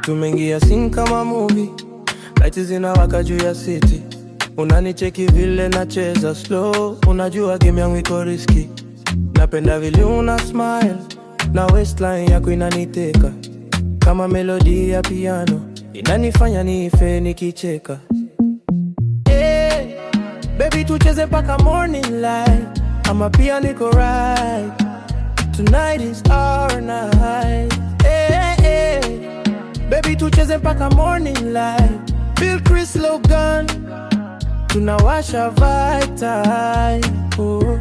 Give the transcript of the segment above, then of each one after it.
tumeingia sin kama movie, lights zinawaka juu ya city, unanicheki vile nacheza slow, unajua game yangu iko riski, napenda vile una smile na waistline yako inaniteka kama melodi ya piano, inanifanya niife nikicheka. Hey, baby tucheze mpaka morning light, ama pia niko right. Tonight is our night. Hey, hey, baby tucheze mpaka morning light. Bill Chris Logan, tunawasha vibe oh.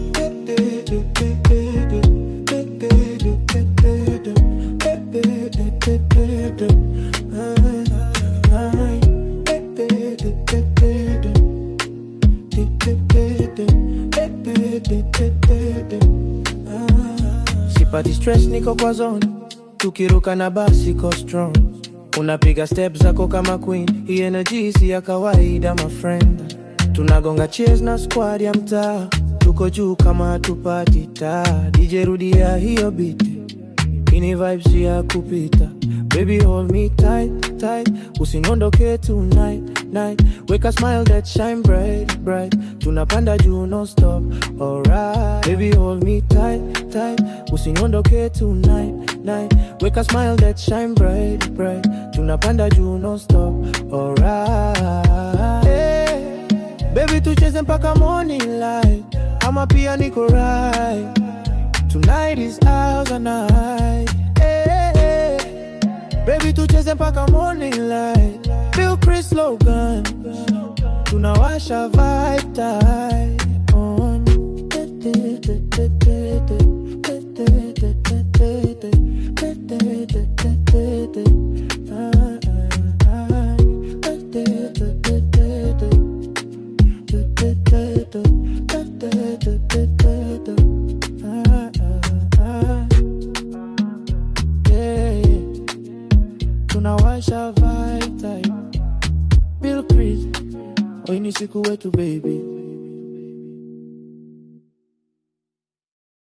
Sipati stress, niko kwa zone, tukiruka na basi ko strong, unapiga step zako kama queen, hii energy si ya kawaida my friend, tunagonga cheers na squad ya mtaa, tuko juu kama hatupati taa, DJ rudia hiyo beat, ini vibes ya kupita, baby hold me tight tight, usiniondoke tonight night, weka smile that shine bright bright, tunapanda juu no stop, alright, baby hold me tight tight, usiniondoke tonight night, weka smile that shine bright bright, tunapanda juu no stop, alright, hey, baby tucheze mpaka morning light, ama pia niko right, tonight is ours and night, hey, hey, baby tucheze mpaka morning light, Bill Chris Logan, tunawasha vibe tight on. Yeah, tunawasha vibe tight. Bill Chris, hoy ni siku wetu baby